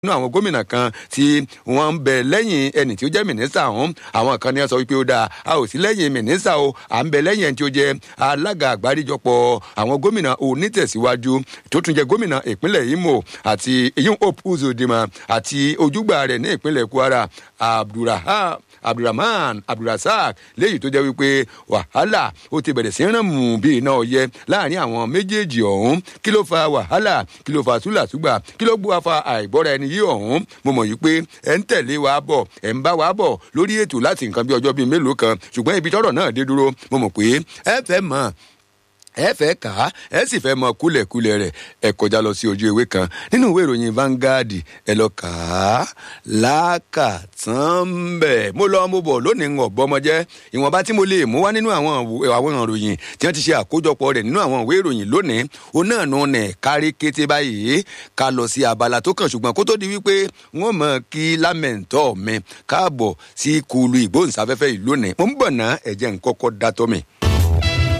nínú àwọn gómìnà kan tí wọ́n ń bẹ lẹ́yìn ẹni tí ó jẹ́ mínísítà ọ̀hún àwọn kan ní wọ́n sọ wípé ó dáa a ò sí lẹ́yìn mínísítà o à ń bẹ lẹ́yìn ẹni tí ó jẹ́ alága àgbáríjọpọ̀ àwọn gómìnà onítẹ̀síwájú tó tún jẹ́ gómìnà ìpínlẹ̀ Imo àti eyín Hope Uzodinma àti ojúgbà rẹ̀ ní ìpínlẹ̀ Kwara Abdulrahman abdulrahman abdulrasaq léyìí tó jẹ́ wípé wàhálà ó ti bẹ̀rẹ̀ sí ràn mú bí iná ọyẹ láàrin àwọn méjèèjì ọ̀hún kí ló fa wàhálà kí ló fa túlàtúgbà kí ló gbọ́ fa àìgbọ́ra ẹni yìí ọ̀hún mo mọ̀ yìí pé ẹ̀ ń tẹ̀lé wa bọ̀ ẹ̀ ń bá wa bọ̀ lórí ètò láti nǹkan bí ọjọ́ bíi mélòó kan ṣùgbọ́n ibi tọ́rọ̀ náà dé dúró mo mọ̀ pé ẹ fẹ́ mọ̀ ẹ fẹ́ kà á ẹ sì fẹ́ mọ kúlẹ̀kúlẹ̀ rẹ̀ ẹ kọjá lọ sí ojú ewé kan nínú ìwé ìròyìn Vanguard ẹ lọ kà á lákàtàn bẹ̀. mo lọ mo bọ̀ lónìí ń ọ̀bọ ọmọ jẹ́ ìwọ̀nba tí mo lè mú wá nínú àwọn àwọn ìròyìn tí wọ́n ti ṣe àkójọpọ̀ rẹ̀ nínú àwọn ìwé ìròyìn lónìí òun náà nù nẹ̀ kárí kété báyìí ká lọ sí abala tó kàn ṣùgbọ́n kó tó di wípé wọ́n mọ̀ kí lámẹ̀ntọ́ mi káàbọ̀ sí kulu ìgbóhùnsáfẹ́fẹ́ ìlú ní mo ń bọ̀ ná ẹ̀jẹ̀ ń kọ́kọ́ dátọ́ mi.